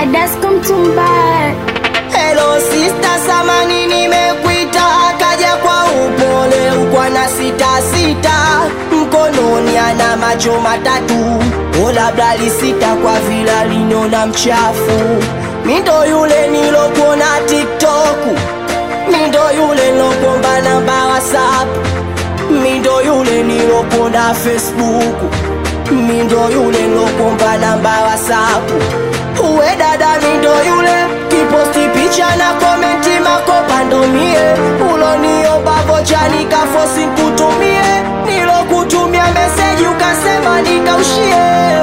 Adasko Mtumbaya. Hello sister, samani nimekuita, akaja kwa upole ukwa na sita sita, mkononi ana macho matatu, o labda lisita kwa vila linona mchafu. Mindo yule nilokuona TikTok, mindo yule nilokuomba namba WhatsApp, mindo yule nilokuona Facebook, mindo yule nilokuomba namba WhatsApp. Uwe dada mindo yule kiposti picha na komenti makopa ndo mie uloniomba vocha nikafosi kutumie nilokutumia meseji ukasema nikaushie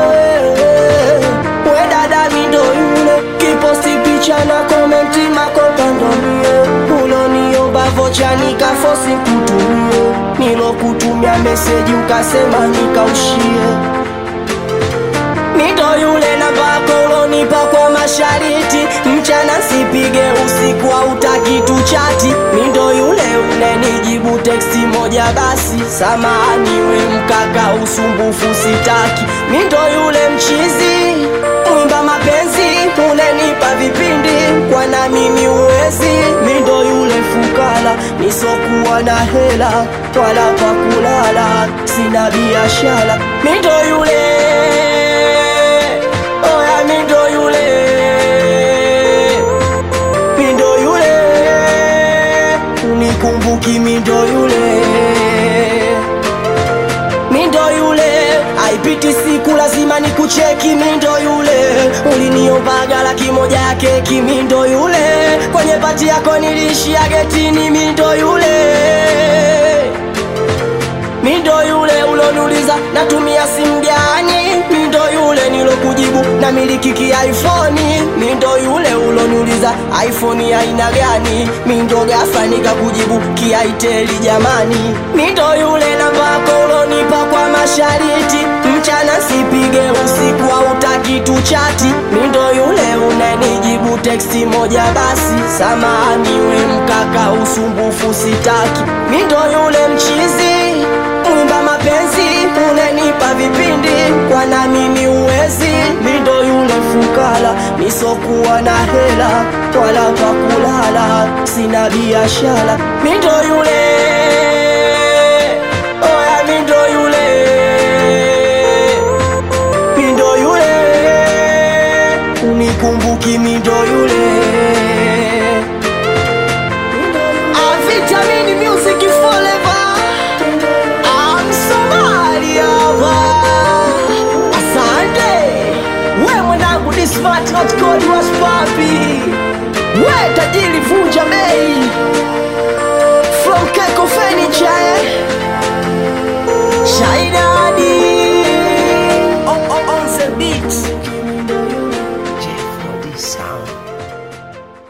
Uwe dada mindo yule kiposti picha na komenti makopa ndo mie uloniomba vocha nikafosi kutumie nilokutumia meseji ukasema nikaushie Mito yule namba yako ulonipa kwa mashariti, mchana sipige, usiku hautaki tuchati. Mindo yule unenijibu teksti moja basi, samahani we mkaka, usumbufu sitaki. Mindo yule mchizi mwimba mapenzi, unenipa vipindi kwa na mimi uwezi. Mindo yule fukara, nisokuwa na hela wala pa kulala, sina biashara. Mindo yule Oya mindo yule Mindo yule Unikumbuki mindo yule Mindo yule Haipiti siku lazima nikucheki mindo yule Uliniombaga laki moja ya keki mindo yule Kwenye pati yako nilishia getini mindo yule Mindo yule uloniuliza natumia simu gani? Mindo yule nilokujibu na miliki ki iPhone. Mindo yule uloniuliza iPhone ya aina gani? Mindo ghafla nikakujibu kiaiteli jamani. Mindo yule namba yako ulonipa kwa mashariti, mchana sipige, usiku hautaki tuchati. Mindo yule unanijibu teksti moja basi, samahani we mkaka, usumbufu sitaki. Mindo yule mchizi mwimba mapenzi unenipa vipindi kwa na mimi uwezi mindo yule fukara nisokuwa na hela wala pa kulala sina biashara mindo yule oya mindo yule mindo yule unikumbuki mindo yule Ah, Vitamin Music Forever I'm Somalia Asante We mwanangu ni smart not cold was papi We tajiri vunja bei From Keko Furniture